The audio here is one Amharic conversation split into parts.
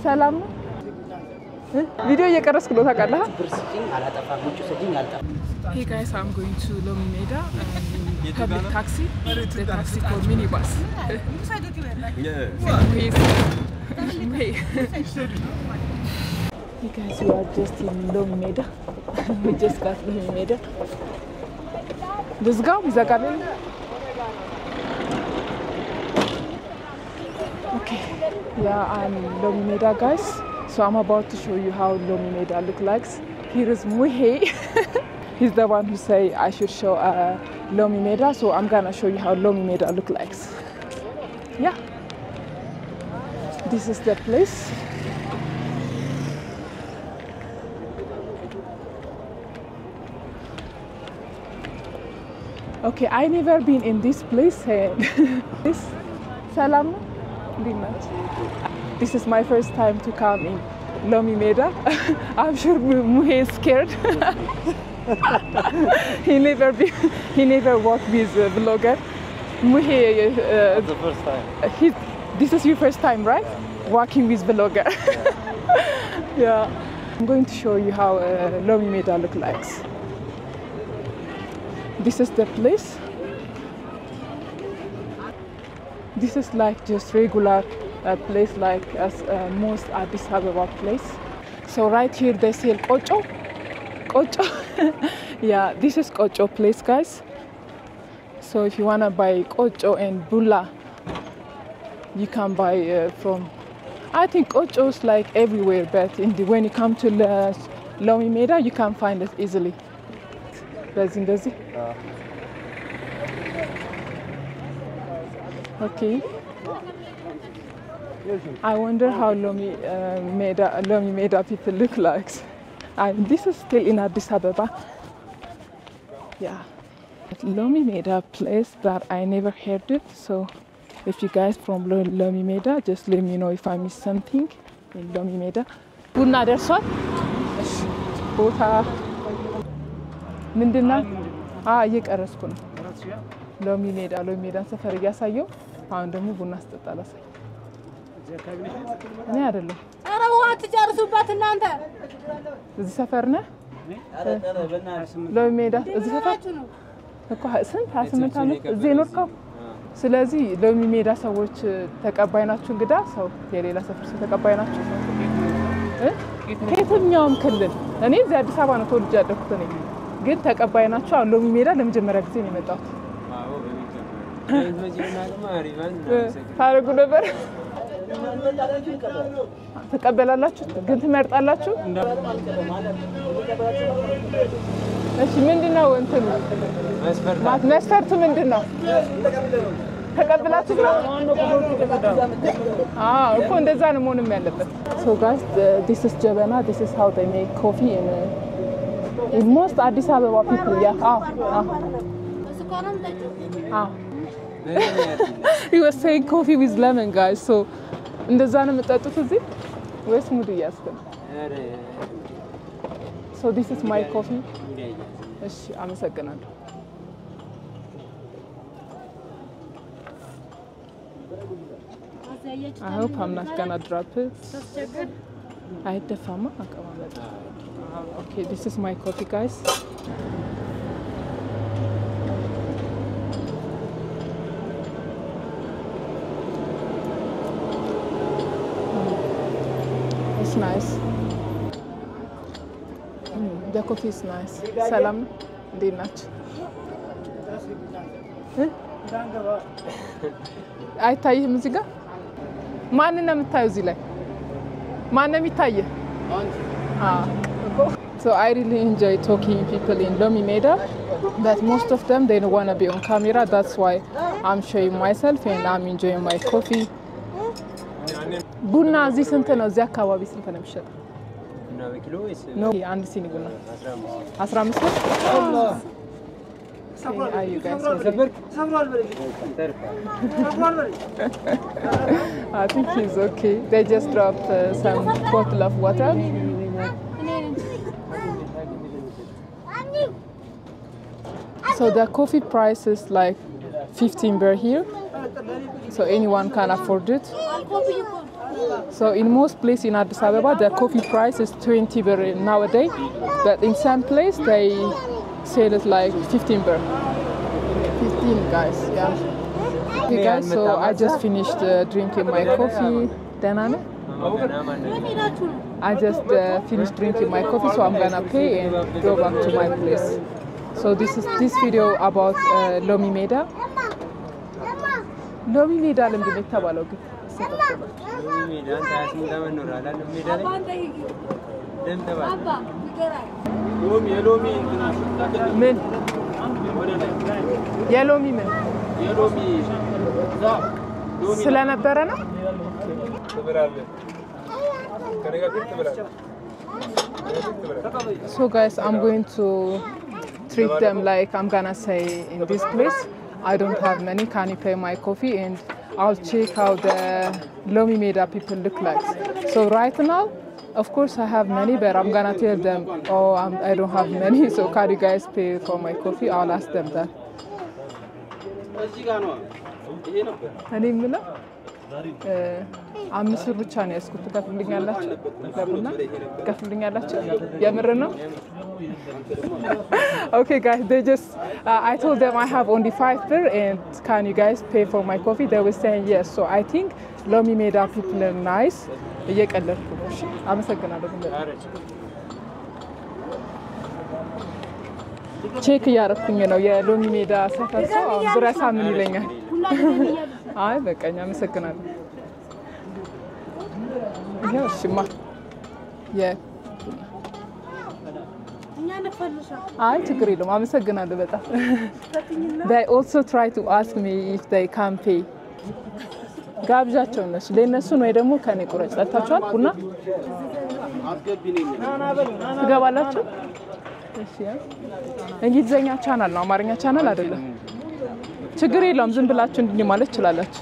ሰላም ነው። ቪዲዮ እየቀረስክ ነው ታውቃለህ? ብር ስጭኝ አላጠፋም፣ ውጭ ስጭኝ አልጠፋም። Hey guys, I'm going to Lomi Meda um, public taxi. The taxi called minibus. Wait. Wait. Hey guys, we are just in Lomi Meda. we just got Lomi Meda. ልዝጋው ይዘጋልን? Okay, yeah, I'm Lomi Meda, guys. So I'm about to show you how Lomi Meda look like. Here is Muhe. He's the one who say I should show uh, Lomi Meda. So I'm gonna show you how Lomi Meda look like. Yeah, this is the place. Okay, I never been in this place. eh, this Salam, እንዴት ናችሁ? This is my first time to come in Lomi Meda. I'm sure Mu- Muhe is scared. he never be, he never worked with a vlogger. Muhe, uh, The first time. he, this is your first time, right? Working with vlogger. yeah. I'm going to show you how uh, Lomi Meda look like. This is the place. This is like just regular uh, place like as uh, most Addis Ababa place. So right here they sell kocho. Kocho. yeah, this is kocho place, guys. So if you wanna buy kocho and bulla, you can buy uh, from. I think kocho is like everywhere, but in the, when you come to the Lomi Meda, you can find it easily. በዚህ እንደዚህ Okay. I wonder how Lomi uh, Meda Lomi Meda people look like. And this is still in Addis Ababa. Yeah. Lomi Meda place that I never heard it. So if you guys from Lo- Lomi Meda, just let me know if I missed something in Lomi Meda. ቡና ደርሷል። እሺ፣ ቦታ ምንድን ነው? አዎ እየቀረስኩ ነው። ሎሚ ሜዳ ሎሚ ሜዳን ሰፈር እያሳየው አሁን ደግሞ ቡና ስጠጣ ላሳይ። እኔ አይደለም ኧረ ውሃ ትጨርሱበት እናንተ እዚህ ሰፈር ነህ? ሎሚ ሜዳ እዚህ ሰፈር ናችሁ ነው። እኮ ሀ- ስንት ሀያ ስምንት ዓመት እዚህ የኖርከው? ስለዚህ ሎሚ ሜዳ ሰዎች ተቀባይ ናችሁ? እንግዳ ሰው የሌላ ሰፈር ሰው ተቀባይ ናችሁ? እ? ከየትኛውም ክልል እኔ እዚህ አዲስ አበባ ነው ተወልጄ ያደኩት እኔ ግን ተቀባይ ናችሁ? አሁን ሎሚ ሜዳ ለመጀመሪያ ጊዜ ነው የመጣሁት። ታደርጉ ነበር ትቀበላላችሁ? ግን ትመርጣላችሁ? እሺ ምንድን ነው እንትኑ ማለት መስፈርቱ ምንድን ነው? ተቀብላችሁ ነው? አዎ እኮ እንደዛ ነው መሆንም ያለበት። ሶ ጋይስ ዲስ ኢዝ ጀበና ዲስ ኢዝ ሃው ዴይ ሜክ ኮፊ ኢን ኢን ሞስት አዲስ አበባ ፒፕል ያ አዎ አዎ በስኳር ነው የምጠጪው? አዎ he was saying coffee with lemon guys so እንደዛ ነው የምጠጡት እዚህ ወይስ ሙድ እያዝክ ነው? so this is my coffee እሺ አመሰግናለሁ። አዘያየች I hope I'm not gonna drop it. ታስቸግር አይደፋማ አቀማመጥ። Okay, this is my coffee guys. Mm. It's nice. Mm, the coffee is nice. ሰላም ነው? እንዴት ናቸው? አይታይህም እዚህ ጋር ማንን ነው የምታየው? እዚህ ላይ ማን ነው የሚታየህ? So I really enjoy talking people in Lomi Meda, but most of them they don't want to be on camera. That's why I'm showing myself and I'm enjoying my coffee. ቡና እዚህ ስንት ነው? እዚህ አካባቢ ስንት ነው የሚሸጠው? ኖ አንድ ሲኒ ቡና 15 ብር። Okay, are you guys okay? I think he's okay. They just dropped uh, some bottle of water. So the coffee price is like 15 birr here. So anyone can afford it. ኮፊ እኮ So in most place in Addis Ababa, the coffee price is 20 birr nowadays, but in some place they sell it like 15 birr. 15 guys, yeah. Okay guys, so I just finished uh, drinking my coffee. ደህና ነህ? የት ሄዳችሁ ነው? I just uh, finished drinking my coffee, so I'm gonna pay and go back to my place. So this is this video about uh, Lomi Meda. ሎሚ ሜዳ ለምንድን ነው የተባለው ግን? አባ አንጠይቂ። አባ ይገራል። ምን የሎሚ ምን ስለነበረ ነው? So guys, I'm going to treat them like I'm gonna say in this place. I don't have money. Can you pay my coffee? And I'll check how the Lomi Meda people look like. So right now, of course I have money, but I'm gonna tell them, oh, I'm, I don't have money. So can you guys pay for my coffee? I'll ask them that. እኔ የምለው እ፣ አምስት ብር ብቻ ነው ያዝኩት። ትከፍሉልኛላችሁ? ለቡና ትከፍሉልኛላችሁ? የምር ነው? okay guys they just uh, i told them i have only five birr and can you guys pay for my coffee they were saying yes so i think lomi made up people are nice እየቀለድኩ ነው እሺ አመሰግናለሁ ግን በጣም ቼክ እያረኩኝ ነው የሎሚ ሜዳ ሰፈር ሰው አሁን ብረሳ ምን ይለኛል ሁላችንም እያሉ አይ በቃኝ አመሰግናለሁ ይኸው እሺማ የ እኛ እንፈልሻ አይ ችግር የለውም አመሰግናለሁ በጣም they also try to ask me if they can pay ጋብዣቸው እነሱ ለእነሱን ወይ ደግሞ ከኔ ቁረጭ ጠጥታችኋል ቡና ትገባላችሁ እሺ ያ። እንግሊዝኛ ቻናል ነው አማርኛ ቻናል አይደለም ችግር የለውም ዝም ብላችሁ እንዲህ ማለት ትችላላችሁ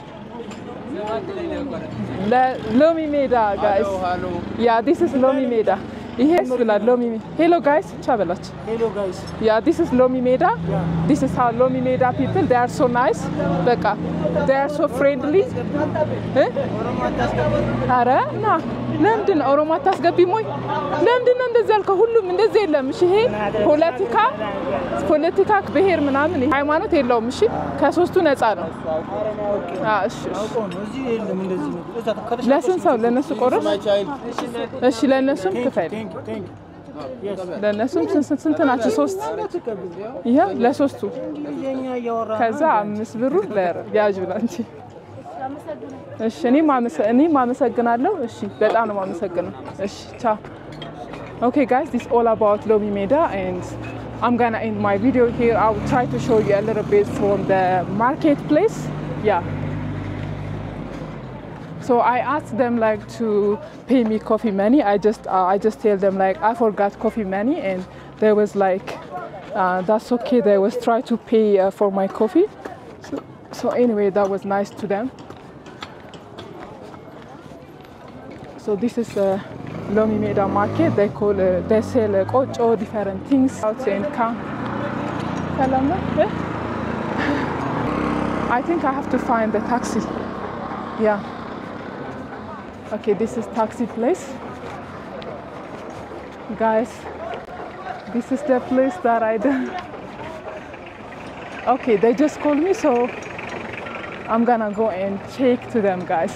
ለሎሚ ሜዳ ጋይስ ያ ዲስ ኢዝ ሎሚ ሜዳ ይሄ ብላል ሎሚ ሄሎ ጋይስ ብቻ በላችሁ Hello guys. Yeah, this is Lomi Meda. This is how Lomi Meda people. They are so nice. በቃ they are so friendly. እ? ኧረ ና ለምንድን ነው ኦሮሞ አታስገቢም ወይ? ለምንድን ነው እንደዚህ ያልከው? ሁሉም እንደዚህ የለም። እሺ ይሄ ፖለቲካ ፖለቲካ ብሔር ምናምን ይሄ ሃይማኖት የለውም። እሺ ከሶስቱ ነፃ ነው። አዎ፣ እሺ እሺ። እዚህ የለም እንደዚህ ነው። እዛ ከተሻለ ለስንት ሰው ለእነሱ ቆረስ? እሺ ለእነሱም ክፈል። ለእነሱም ስንት ስንት ናቸው? ሶስት ይኸው ለሶስቱ እንግሊዝኛ እያወራ ከዛ አምስት ብሩ ለያዥ ብላ እንጂ እሺ እኔም አመሰ- እኔም አመሰግናለሁ። እሺ በጣም ነው የማመሰግነው። እሺ ቻው። Okay guys, this is all about Lomi Meda and I'm gonna end my video here. I'll try to show you a little bit from the marketplace. Yeah. So I asked them like to pay me coffee money. I just uh, I just tell them like I forgot coffee money, and they was like, uh, that's okay. They was try to pay uh, for my coffee. So, so anyway, that was nice to them. So this is uh, Lomi Meda market. They call uh, they sell uh, kocho, different things out and come. Salam na? Eh? I think I have to find the taxi. Yeah. Okay, this is taxi place. Guys, this is the place that I done. Okay, they just called me, so I'm gonna go and check to them, guys.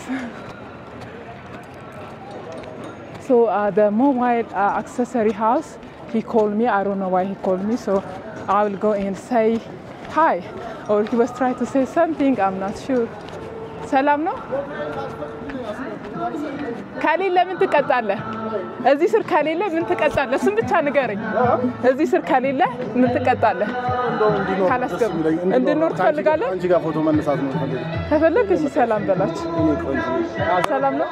so uh, the mobile uh, accessory house, he called me. I don't know why he called me, so I will go and say hi, or he was trying to say something. I'm not sure. ሰላም ነው? ከሌለ ምን ትቀጣለህ? እዚህ ስር ከሌለ ምን ትቀጣለህ? እሱን ብቻ ንገረኝ። እዚህ ስር ከሌለ ምን ትቀጣለህ? ካላስገቡ እንድኖር ትፈልጋለህ? አንቺ ጋር ፎቶ መነሳት ነው ፈልግ ከፈለግ እሺ፣ ሰላም በላችሁ። ሰላም ነው?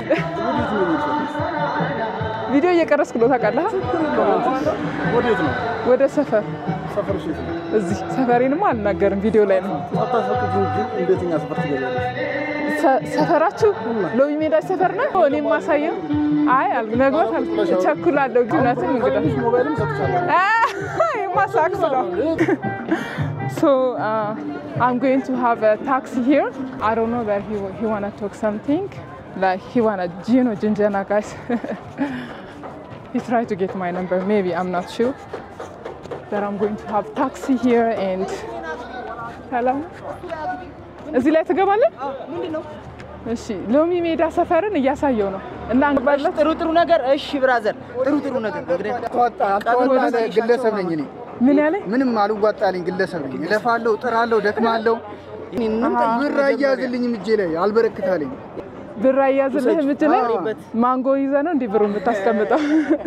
ቪዲዮ እየቀረስኩ ነው ታውቃለህ? ወዴት ነው ወደ ሰፈር ሰፈርሽ? የት ነው? እዚህ ሰፈሬንማ አልናገርም፣ ቪዲዮ ላይ ነው። አታስፈቅጂም እንጂ እንዴት እኛ ሰፈር ትገቢያለሽ? ሰ- ሰፈራችሁ ሎሚ ሜዳ ሰፈር ነው? እኔ ማሳየው አይ አል- መግባት አል- እቸኩላለሁ። ግን እውነትም እንግዳ ሞባይልም ሰጥቻለሁ። የማሳክስ ነው። So uh, I'm going to have a taxi here. I don't know where he, he wanna talk something. like he wanna you know Jinjana guys. he tried to get my number. Maybe I'm not sure. That I'm going to have taxi here and ሰላም እዚህ ላይ ትገባለን። ምንድን ነው እሺ ሎሚ ሜዳ ሰፈርን እያሳየው ነው እና እንገባለን። ጥሩ ጥሩ ነገር እሺ ብራዘር ጥሩ ጥሩ ነገር እንግዲህ ተዋጣ አልተዋጣ ግለሰብ ነኝ እኔ ምን ያለ ምንም አልዋጣልኝ ግለሰብ ነኝ። እለፋለሁ፣ እጥራለሁ፣ ደክማለሁ። ብር አያዝልኝም እጄ ላይ አልበረክታለኝ። ብር አያዝልህ ምች ላይ ማንጎ ይዘ ነው እንዲህ ብሩ የምታስቀምጠው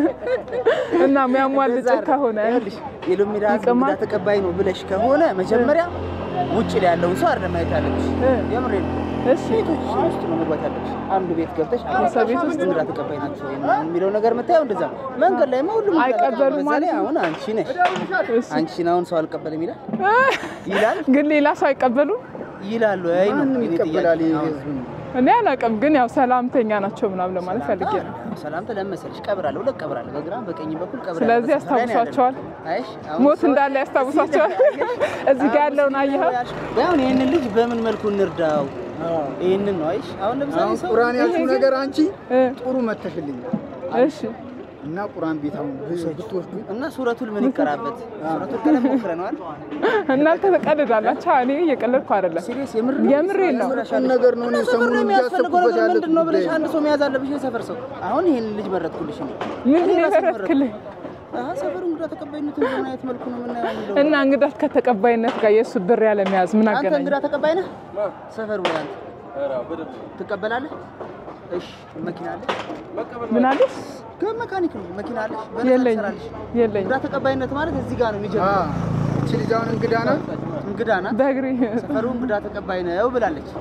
እና የሚያሟልጭ ከሆነ ይኸውልሽ የሎሚ ሜዳ ህዝብ ይቅማል? እንግዳ ተቀባይ ነው ብለሽ ከሆነ መጀመሪያ ውጭ ላይ ያለውን ሰው አይደለም ማየት ያለብሽ። እ። የምሬን ነው። እሺ ቤቶች ውስጥ ነው መግባት ያለብሽ። አንዱ ቤት ገብተሽ ሰው ቤት ውስጥ? እንግዳ ተቀባይ ናቸው ወይ ምናምን የሚለው ነገር የምታየው እንደዛ ነው። መንገድ ላይ ሁሉም እንግዳ አይቀበሉም ተቀባይ። በዛ ማለት ላይ ነው? አሁን አንቺ ነሽ እሺ አንቺን አሁን ሰው አልቀበልም ይላል ይላል ግን ሌላ ሰው አይቀበሉ ይላሉ። አይ ነው ማንም የኔ ይቀበላል ጥያቄ። ይሄ አሁን ህዝብ ነው። እኔ አላውቅም፣ ግን ያው ሰላምተኛ ናቸው ምናምን ለማለት ፈልጌ ነው። ሰላምታ ለምን መሰለሽ ቀብራለሁ፣ ሁለት ቀብራለሁ፣ በግራም በቀኝ በኩል ቀብራለሁ። ስለዚህ በስፍራ ላይ ነው ያስታውሷቸዋል። ያለነው። አይሽ አሁን ሞት ሰው- እንዳለ ያስታውሳቸዋል። እዚህ ጋር ያለውን አየኸው? አሁን ይህንን ልጅ በምን መልኩ እንርዳው? ይህንን ነው አይሽ። አሁን ለምሳሌ አሁን ሰው ቁርአን ያልሽው ነገር አንቺ እ፣ ጥሩ መተሽልኛል እሺ እና ቁርአን ቤት አሁን ብትወስዱ እና ሱረቱል ምን ይቀራበት? ሱረቱል ቀለም ሞክረነዋል። እናንተ ተቀልዳላችሁ። እኔ እየቀለድኩ አይደለም፣ ሲሪየስ የምር የምሬን ነው። ቁም ነገር ነው። እኔ ሰፈር ሰሞኑን ላይ የሚያስፈልገው እያሰብኩበት ነገር ያለ ምንድን ነው ብለሽ ጉዳይ አንድ ሰው መያዝ አለብሽ። የሰፈር ሰው አሁን ይህን ልጅ መረጥኩልሽ እኔ ምን እኔ ራሴ የመረጥክልኝ? አሀ ሰፈሩ እንግዳ ተቀባይነቱን በምን አይነት መልኩ ነው የምናየው የሚለው እና እንግዳት ከተቀባይነት ጋር የእሱ ብር ያለ መያዝ ምን አንተ አገናኝ? እንግዳ ተቀባይ ነህ? ሰፈሩ ላይ አንተ ትቀበላለህ? እሺ መኪና አለ? ምን አለሽ? ከመካኒክ ነው መኪና አለ? በነፃ የለኝም ትሰራለሽ? የለኝም። እንግዳ ተቀባይነት ማለት እዚህ ጋር ነው አ የሚጀምረው። እቺ ልጅ አሁን እንግዳ ናት። እንግዳ ናት፣ በእግሬ ሰፈሩ እንግዳ ተቀባይ ነው ብላለች።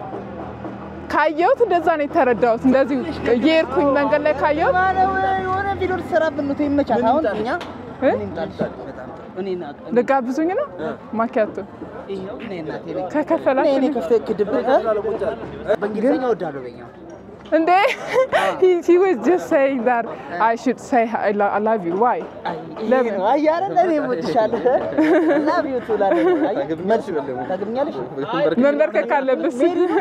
ካየሁት እንደዛ ነው የተረዳሁት። እንደዚህ እየሄድኩኝ መንገድ ላይ ካየሁት ማለት የሆነ ቪዲዮ ልትሰራብን ነው ይመቻት። አሁን እኛ እ? እኔ እንጣልሽ በጣም ጥሩ። እኔ ና- እኔ- ልጋብዙኝ ነው ማኪያቶ ይኸው እኔ እናቴ ነኝ። እኔ ከከፈላችሁ እኔ ከፍተህ ክድብ እ? በእንግሊዝኛ እወዳለሁ በኛ እንዴ he, he was just saying that I should say I, lo- I love you why ለምን? አያረ እኔ እወድሻለሁ ላቭ ዩ ቱ ላለ መልስ ታገኛለሽ መንበርከክ አለብስ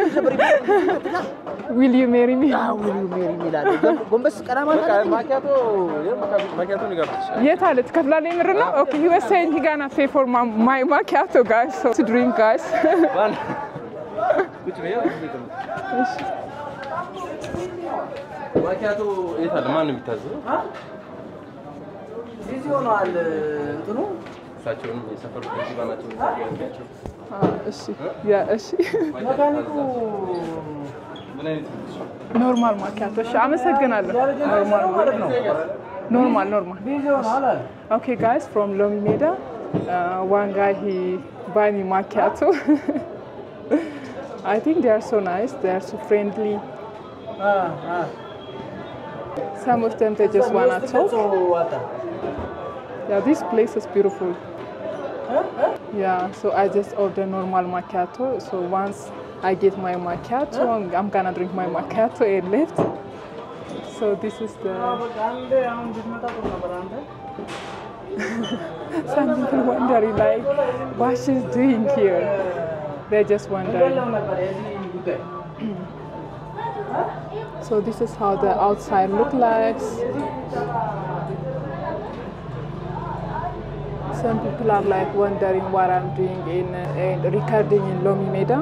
will you marry me ዊል ዩ ሜሪ ሚላለ ጎንበስ ቀና ማለት ማኪያቶ ማኪያቶ ንጋብዝሽ የት አለ ትከፍላለህ የምር ነው okay he was saying he gonna pay for my, my macchiato guys so to drink guys ቁጭ በይ ማኪያቶ የት አለ? ማን ነው የሚታዘዘው? እዚህ ሆነዋል እንትኑ እሳቸውንም የሰፈሩ ከንቲባ ናቸው የሚታዘዟቸው። Ah, እሺ ያ እሺ መካኒኩ ምን አይነት ልጅ? ኖርማል ማኪያቶ እሺ አመሰግናለሁ ኖርማል ኖርማል ኖርማል ቢዚ ሆነዋል አለ Okay, guys, from Lomi Meda, uh, one guy he buy me macchiato. I think they are so nice. They are so friendly. Some of them they just wanna talk. ዋጣ Yeah, this place is beautiful. Yeah, so I just order normal macchiato. So once I get my macchiato, I'm, I'm gonna drink my macchiato and left. So this is the. አንዴ አሁን ብትመጣ ጥሩ ነበር አንተ Some people wondering like, what she's doing here. They're just wondering. ነበር የዚህ ጉዳይ So this is how the outside look like. Some people are like wondering what I'm doing in uh, in recording in Lomi Meda.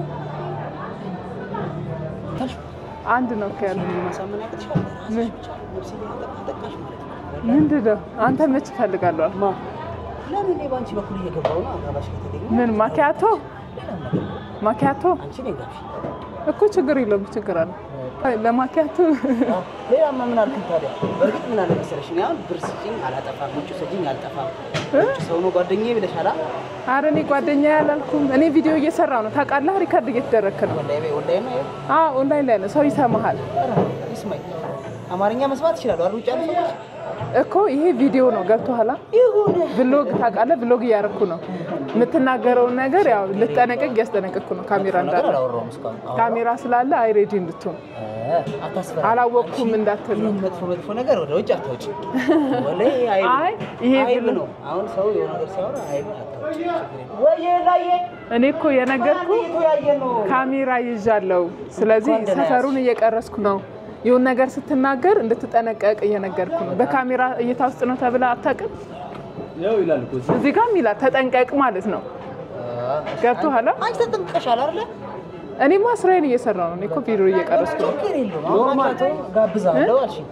አንድ ነው ከያለ ማሳመን ያቅትሻል ምን ነፍስ ጠቃሽ ማለት ነው ምንድን ነው አንተ መች እፈልጋለሁ ማ ለምን እኔ በአንቺ በኩል እየገባሁ ነው አጋባሽ ከተገኘ ምን ማኪያቶ ሌላም ነገር ማኪያቶ አንቺ ነኝ ጋብሽ እኮ ችግር የለውም ችግር አለ ለማኪያቶ ሌላማ ምን አልክኝ ታዲያ? በእርግጥ ምን አለ መሰለሽ፣ እኔ አሁን ብር ስጪኝ አላጠፋም፣ ውጭ ስጪኝ አልጠፋም። ውጭ ሰው ነው ጓደኛዬ ብለሻላ። አረ እኔ ጓደኛ ያላልኩም እኔ ቪዲዮ እየሰራው ነው ታውቃለህ ሪከርድ እየተደረግክ ነው ወላሂ በይ ወላሂ ነው። አዎ ኦንላይን ላይ ነው ሰው ይሰማሃል ኧረ ይስማኝ። አማርኛ መስማት ይችላሉ አይደል? ውጭ ያሉ ሰዎች እኮ ይሄ ቪዲዮ ነው ገብቶሃል ይሁን ብሎግ ታውቃለህ ብሎግ እያደረኩ ነው የምትናገረውን ነገር ያው ልትጠነቀቅ እያስጠነቀቅኩ ነው ካሜራ ነገር እንዳለ አላወራሁም እስካሁን። አዎ። ካሜራ ስላለ አይሬዲ እንድትሆን እ አታስፈራ። አላወቅኩም እንዳትል ነው ይህን መጥፎ መጥፎ ነገር ወደ ውጭ አታውጭ። ወላሂ አይብ አይ ይሄ አይብ ብሎ- ነው። አሁን ሰው የሆነ ነገር ሲያወራ አይብ አታውጭ። ወይዬ ላዬ እኔ እኮ የነገርኩ የተወያየን ነው። ካሜራ ይዣለሁ። ስለዚህ እንኳን ደህና ሰፈሩን እየቀረስኩ ነው። ይሁን ነገር ስትናገር እንድትጠነቀቅ እየነገርኩ ነው። በካሜራ እይታ ውስጥ ነው ተብላ አታውቅም። ያው ይላል እኮ እዚህ። እዚህ ጋርም ይላል ተጠንቀቅ ማለት ነው። ገብቶሃል? አንቺ ተጠንቅቀሻል አይደለ? እኔማ ስራዬን እየሰራሁ ነው። እኔ እኮ ቪዲዮ እየቀረስኩ ነው። ችግር የለውም። አሁን ማኪያቶ ጋብዛለሁ አልሽኝ።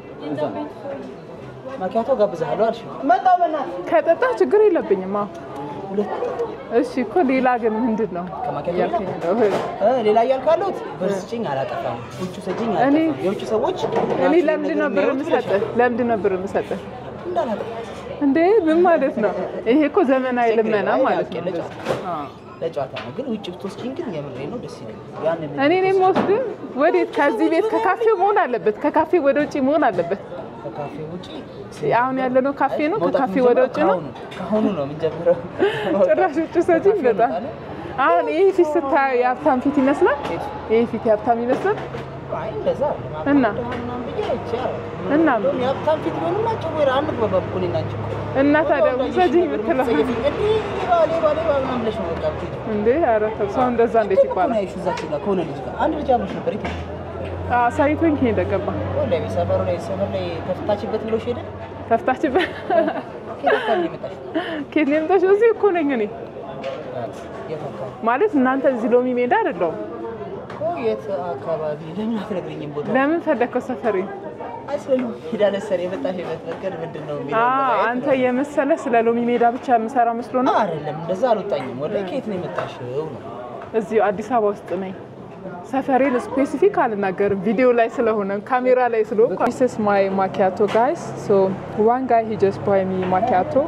ማኪያቶ ጋብዛለሁ አልሽኝ። መጣሁ በእናትህ ከጠጣ ችግር የለብኝም። አዎ ሁለት እሺ እኮ ሌላ ግን ምንድን ነው ከማኪያቶ እያልከኝ ነው? እ ሌላ እያልኩ ያለሁት ብር ስጭኝ አላጠፋም፣ ውጭ ስጭኝ እኔ- አላጠፋም። የውጭ ሰዎች እኔ ለምንድን ነው ብር የምሰጥህ? ለምንድን ነው ብር የምሰጥህ? እንዳላጠፋ እንዴ ምን ማለት ነው? ይሄ እኮ ዘመናዊ ልመና ማለት ነው። ለጨዋታ አዎ። ለጨዋታ ነው። ግን ውጭ ብትወስጂኝ ግን የምሬ ነው ደስ ይለኛል። ያንን እኔ እኔም ወስድ ወዴት? ከዚህ ቤት ከካፌው መሆን አለበት። ከካፌ ወደ ውጭ መሆን አለበት። ከካፌ ውጪ አሁን ያለነው ካፌ ነው። መውጣት ከካፌ ወደ ውጭ ነው። ከአሁኑ ከአሁኑ ነው የምንጀምረው። ጭራሽ ውጭ ሰጪኝ በጣም አሁን ይህ ፊት ስታየው የሀብታም ፊት ይመስላል። ይህ ፊት የሀብታም ይመስላል። አይ እንደዛ አይደለም። እና? ምናምን ብዬ አይቼ አላውቅም። እና እንደውም የሀብታም ፊት ቢሆንማ ጭዌር አንግባባም እኮ እኔና አንቺ እኮ። እና ታዲያ ውሰጂኝ ብትለው እንዴ ሌባ ሌባ ሌባ ምናምን ብለሽ ነው በቃ የምትሄጂው። እንዴ ኧረ ተው፣ ሰው እንደዛ እንዴት እኮ ነው ይባላል? ያየሽው እዛች ጋር ከሆነ ልጅ ጋር አንድ ልጅ አብሮሽ ነበር። የት ነው? ሳይቶኝ ሄደ ገባ ወላሂ ሰፈሩ ላይ ሰፈር ላይ ተፍታችበት ብሎሽ ሄደ። ተፍታችበት ከየት አካባቢ ነው የመጣሽው? ኬት ነው የምታሽው? እዚህ እኮ ነኝ እኔ የት አካባቢ ማለት እናንተ እዚህ ሎሚ ሜዳ አይደለሁም። እኮ የት አካባቢ ለምን አትነግሪኝም ቦታ? ለምን ፈለግከው ሰፈሪ? አይ ስለ ሎሚ ሜዳ ነሰር የመጣሽበት መንገድ ምንድን ነው የሚለው አዎ ለማየት አንተ ነው። የመሰለ ስለ ሎሚ ሜዳ ብቻ የምሰራ መስሎ ነው። አይደለም እንደዛ አልወጣኝም። ወላሂ ከየት ነው የመጣሽው ነው? እዚሁ አዲስ አበባ ውስጥ ነኝ። ሰፈሬን ስፔሲፊክ አልናገርም ቪዲዮ ላይ ስለሆነ ካሜራ ላይ ስለሆነ this is my macchiato guys so one guy he just buy me macchiato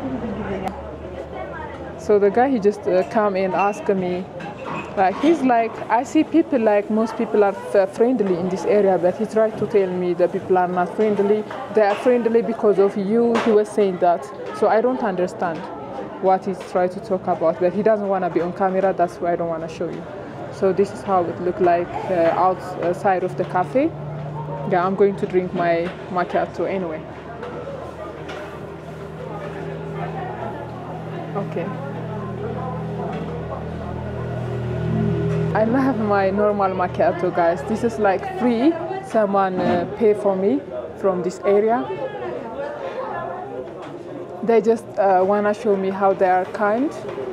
so the guy he just uh, come and ask me like he's like I see people like most people are f- friendly in this area but he tried to tell me the people are not friendly they are friendly because of you he was saying that so I don't understand what he's trying to talk about but he doesn't want to be on camera that's why I don't want to show you so this is how it look like uh, outside of the cafe yeah I'm going to drink my macchiato anyway okay I love my normal macchiato, guys. This is like free. Someone uh, pay for me from this area. They just uh, wanna show me how they are kind.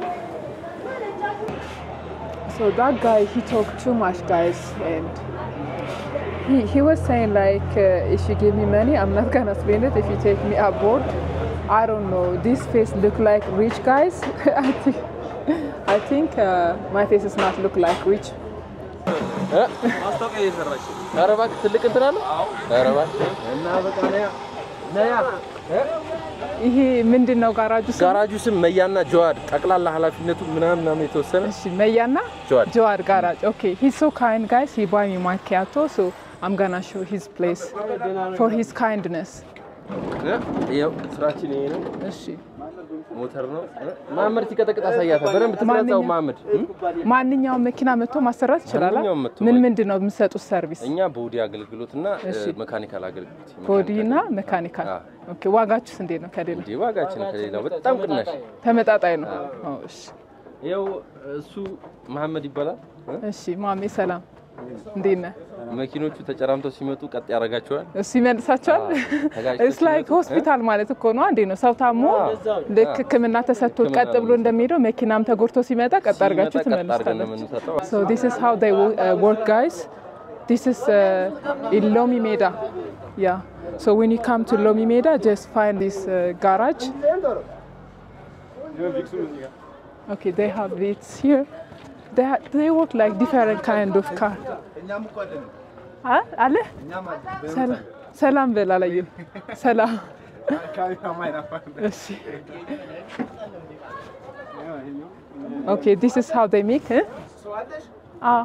So that guy, he talked too much, guys, and he, he was saying like, uh, if you give me money, I'm not gonna spend it. If you take me aboard, I don't know. This face look like rich guys. I think, I think uh, my face does not look like rich. እ? ማስታወቂያ እየሰራች ኧረ እባክህ ትልቅ እንትን አለው ኧረ እባክህ እና በቃ ነያ ነያ እ? ይሄ ምንድን ነው ጋራጁ ስም? ጋራጁ ስም መያና ጀዋድ ጠቅላላ ኃላፊነቱ ምናምን ምናምን የተወሰነ እሺ መያና ጀዋድ ጀዋር ጋራጅ ኦኬ ሂዝ ሶ ካይንድ ጋይስ ሂ ባይ ሚ ማኪያቶ ሶ አም ጋና ሾው ሂዝ ፕሌስ ፎር ሂዝ ካይንድነስ እ? ይኸው ስራችን ይሄ ነው እሺ ሞተር ነው እ? መሀመድ ሲቀጠቅጥ አሳያታል በደንብ ትቅረጸው ማንኛው- መሀመድ እ? ማንኛውም መኪና መጥቶ ማሰራት ይችላል ማንኛውም መጥቶ ምን ማለት ምንድን ነው የምትሰጡት ሰርቪስ እኛ ቦዲ አገልግሎት እና እሺ። መካኒካል አገልግሎት ቦዲ እና መካኒካል አዎ። ኦኬ ዋጋችሁስ እንዴት ነው ከሌላ እንዲህ ዋጋችን ከሌላው በጣም ቅናሽ ተመጣጣኝ ነው ኦ፣ እሺ ይኸው እሱ መሀመድ ይባላል እ? እሺ ማሜ ሰላም እንዴት ነህ መኪኖቹ ተጨራምተው ሲመጡ ቀጥ ያደርጋቸዋል እሱ ይመልሳቸዋል ተጋጭተው ኢትስ ላይክ ሲመጡ፣ ሆስፒታል ማለት እኮ ነው አንዴ ነው ሰው ታሞ ልክ ህክምና ተሰጥቶ ህክምና ቀጥ ብሎ እንደሚሄደው መኪናም ተጎድቶ ሲመጣ ቀጥ አድርጋችሁ ሲመጣ ቀጥ አድርገን ነው ትመልሳላችሁ የምንሰጠው So this is how they wo- uh, work, guys. This is uh, in Lomi Meda. Yeah. So when you come to Lomi Meda, just find this uh, garage. Okay, they have it here. They, ha- they work like different kind of car. እኛም እኮ አለን አ- አለ እኛም አለን ሰላ- ሰላም በል አላየም። ሰላም አካባቢ ማይናፋ እሺ። Okay, this is how they make. Eh? Ah.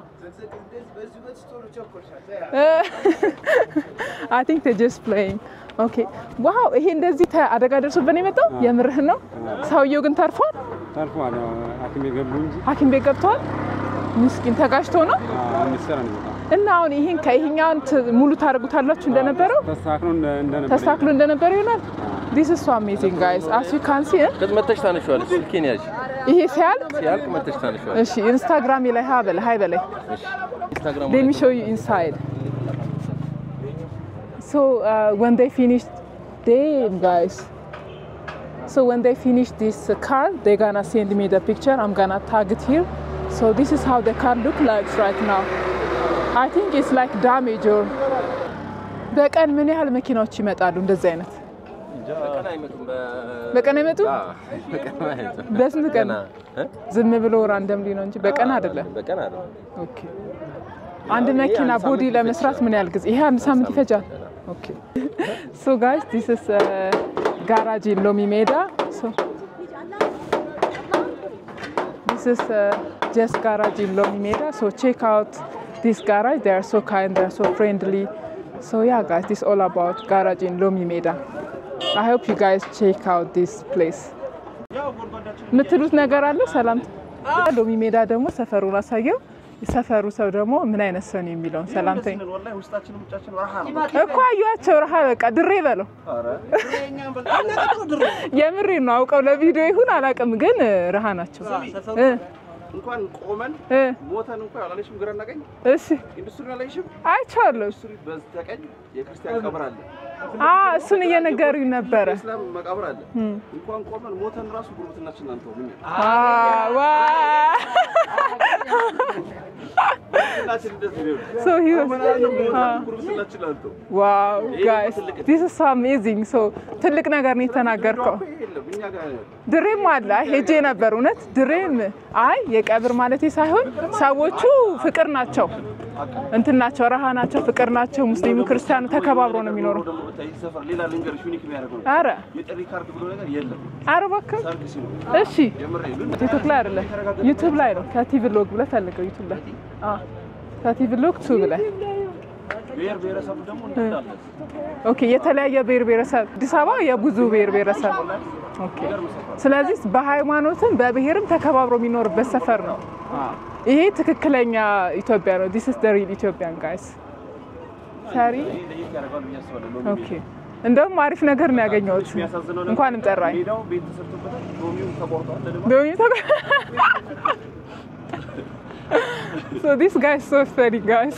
I think they're just playing. Okay. ዋው ይሄ እንደዚህ ተ- አደጋ ደርሶበት ነው የመጣው? የምርህን ነው? ሰውየው ግን ተርፏል? ተርፏል። ያው ሐኪም የገቡ እንጂ ሐኪም ቤት ገብተዋል? ምስኪን ተጋጭቶ ነው? ሚሰራ ነው በጣም እና አሁን ይሄን ከይሄኛውን ት- ሙሉ ታደርጉታላችሁ እንደነበረው ተስተካክሎ እንደ- እንደነበር ተስተካክሎ እንደነበረው ይሆናል። ዲስ ኢዝ ሶ አሜዚንግ ጋይስ አስ ዩ ካን ሲ ከዚህ መተሽ ታነሺዋለሽ። ስልኬን ያዥ። ይሄ ሲያልቅ ሲያልቅ መተሽ ታነሺዋለሽ። እሺ ኢንስታግራም ላይ ሀ በለ ሀይ በላይ እሺ ኢንስታግራም Let me show you inside. So uh, when they finish, damn guys. So when they finish this uh, car, they're gonna send me the picture. I'm gonna tag it here. So this is how the car look like right now. I think it's like damage or በቀን ምን ያህል መኪናዎች ይመጣሉ እንደዚህ አይነት በቀን አይመጡም። በቀን አይመጡ በቀን አይመጡም። በስንት ቀን ገና እ? ዝም ብሎ ራንደምሊ ነው እንጂ በቀን አይደለም በቀን አይደለም። ኦኬ አንድ መኪና ቦዲ ለመስራት ምን ያህል ጊዜ? ይሄ አንድ ሳምንት ይፈጃል። ኦኬ ሶ ጋይስ ዲስ ኢዝ ጋራጅ ኢን ሎሚ ሜዳ ሶ ዲስ ኢዝ ጀስት ጋራጅ ኢን ሎሚ ሜዳ ሶ ቼክ አውት ዲስ ጋራጅ ዴይ አር ሶ ካይንድ ዴይ አር ሶ ፍሬንድሊ ሶ ያ ጋይስ ዲስ ኦል አባውት ጋራጅ ኢን ሎሚ ሜዳ አይ ሆፕ ዩ ጋይስ ቼክ አውት ዲስ ፕሌስ የምትሉት ነገር አለ? ሰላም ሎሚ ሜዳ ደግሞ ሰፈሩን አሳየው። የሰፈሩ ሰው ደግሞ ምን አይነት ሰው ነው የሚለውን ሰላምታ እኮ አዩዋቸው። ረሃ በቃ ድሬ በለው የምሬ ነው። አውቀው ለቪዲዮ ይሁን አላውቅም፣ ግን ረሃ ናቸው እ እንኳን ቆመን እ ሞተን እንኳን አላለሽም? ግራና ቀኝ እሺ ኢንዱስትሪ አላየሽም? አይቼዋለሁ። ኢንዱስትሪ በስተቀኝ የክርስቲያን ቀብር አለ፣ አ እሱን እየነገሩኝ ነበረ። የእስላም መቃብር አለ። እንኳን ቆመን ሞተን ራሱ ጉርብትናችን አንተው ምን አ ዋ ጉርብትናችን እንደዚህ ነው። ሶ ሂ ዋዝ ሞተን ጉርብትናችን አንተው ዋው ጋይስ ዲስ ኢዝ ሶ አሜዚንግ ሶ ትልቅ ነገር ነው የተናገርከው። ይሄ የለም እኛ ጋር ነው ያለው። ድሬም አለ አይ ሄጄ ነበር። እውነት ድሬም አይ የቀብር ማለቴ ሳይሆን ሰዎቹ ፍቅር ናቸው፣ እንትን ናቸው፣ ረሃ ናቸው፣ ፍቅር ናቸው። ሙስሊሙ ክርስቲያኑ ተከባብሮ ነው የሚኖረው። ደግሞ ብታይ ይህ ሰፈር ሌላ ልንገርሽ ዩኒክ የሚያደርገው ነው። አረ የጥሪ ካርድ ብሎ ነገር የለም። አረ እባክህ ሰርግ ሲኖር እሺ፣ የምሬ ግን ቲክቶክ ላይ አይደለም ዩቲዩብ ላይ ነው። ከቲ ቭሎግ ብለህ ፈልገው ዩቲዩብ ላይ አዎ፣ ከቲ ቭሎግ ቱ ብለህ ብሔር ብሔረሰቡ ደግሞ እንዳለ ኦኬ። የተለያየ ብሔር ብሔረሰብ አዲስ አበባ የብዙ ብሔር ብሔረሰብ ኦኬ። ስለዚህ በሃይማኖትም በብሔርም ተከባብሮ የሚኖርበት ሰፈር ነው። ይሄ ትክክለኛ ኢትዮጵያ ነው። ዲስ ኢዝ ዘ ሪል ኢትዮጵያን ጋይስ ሰሪ ይሄ ለየት ያደርገዋል ብዬ አስባለሁ። ሎሚ ኦኬ። እንደውም አሪፍ ነገር ነው ያገኘሁት። የሚያሳዝነው ነገር እንኳንም ጠራኝ። ሜዳው ቤት ተሰርቶበታል፣ ሎሚው ተቆርጧል። ለልማት Don't you talk? so this guy is so funny, guys.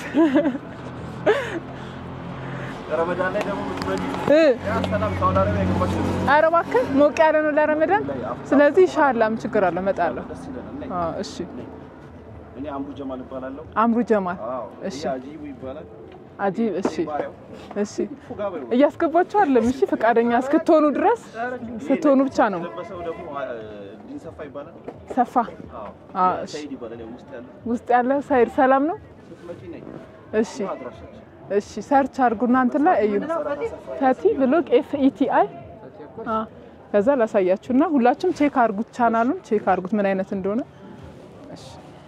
ረመዳን ላይ ደግሞ ምትመጪ እ ያ ሰላም ሳውዲ አረቢያ የገባች ነው። ኧረ እባክህ ሞቅ ያለ ነው ለረመዳን። ስለዚህ ኢንሻአላህ ምን ችግር አለ እመጣለሁ። ደስ ይለናል። ነይ። አዎ እሺ። እኔ አምሩ ጀማል እባላለሁ። አምሩ ጀማል አዎ እሺ። ይሄ አጂቡ ይባላል። አጂብ እሺ ባሪያው እሺ። ፉጋ በይው። እያስገባችሁ አይደለም እሺ፣ ፈቃደኛ እስክትሆኑ ድረስ ስትሆኑ ብቻ ነው። የለበሰው ደግሞ አ- ዲን ሰፋ ይባላል። ሰፋ አዎ አዎ እሺ። ሰይድ ይባላል። ያው ውስጥ ያለው ውስጥ ያለ ሳይድ ሰላም ነው። ስትመጪ ነይ። እሺ አድራሻችን እሺ። ሰርች አድርጉና እንትን ላይ እዩ። ፈቲ ብሎግ ኤፍ ኢቲ አይ ከዛ ላሳያችሁና ሁላችሁም ቼክ አድርጉት፣ ቻናሉን ቼክ አድርጉት ምን አይነት እንደሆነ። እሺ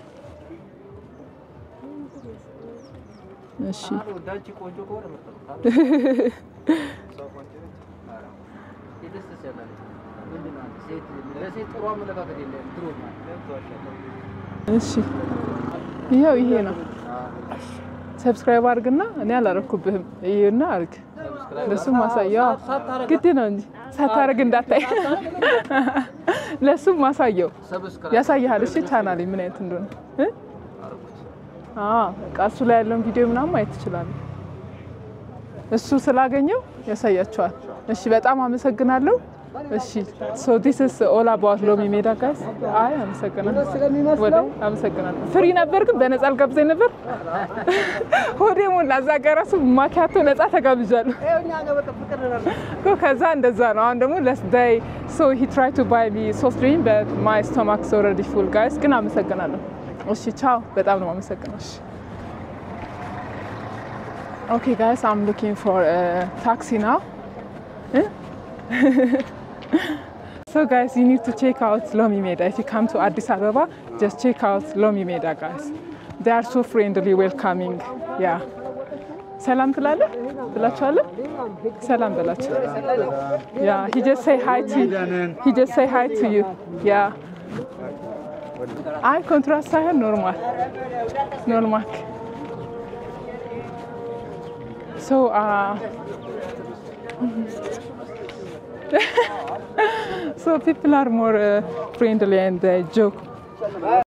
እሺ እሺ ይኸው ይሄ ነው። ሰብስክራይብ አድርግና እኔ አላረኩብህም። ይሄና አድርግ ለሱም ማሳየው ግድ ነው እንጂ ሳታረግ እንዳታይ ለሱም ማሳየው ያሳይሃል። እሺ ቻናሌ ምን አይነት እንደሆነ እ? አዎ በቃ እሱ ላይ ያለውን ቪዲዮ ምናምን ማየት ትችላለህ። እሱ ስላገኘው ያሳያቸዋል። እሺ በጣም አመሰግናለሁ። እሺ ሶ ዲስ ኢዝ ኦል አባውት ሎሚ ሜዳ ጋይስ። አይ አመሰግናለሁ፣ ወደ አመሰግናለሁ። ፍሪ ነበር ግን በነፃ አልጋብዘኝ ነበር። ሆዴ ሞላ። እዛ ጋር እራሱ ማኪያቶ ነፃ ተጋብዣለሁ እኮ ከዛ እንደዛ ነው። አሁን ደግሞ ለስ ዳይ ሶ ሂ ትራይ ቱ ባይ ሚ ሶፍት ድሪንክ በት ማይ ስቶማክስ ኦልሬዲ ፉል ጋይስ። ግን አመሰግናለሁ። እሺ ቻው። በጣም ነው አመሰግናለሁ። እሺ Okay, guys, I'm looking for a taxi now. Eh? so, guys, you need to check out Lomi Meda. If you come to Addis Ababa, just check out Lomi Meda, guys. They are so friendly, welcoming. Yeah. ሰላም ትላለህ ብላችኋለህ? ሰላም በላችሁ። ያ he just say hi to he just say hi to you. ያ አይ ኮንትራስት ሳይሆን ኖርማል ኖርማል So, uh, so people are more uh, friendly and they joke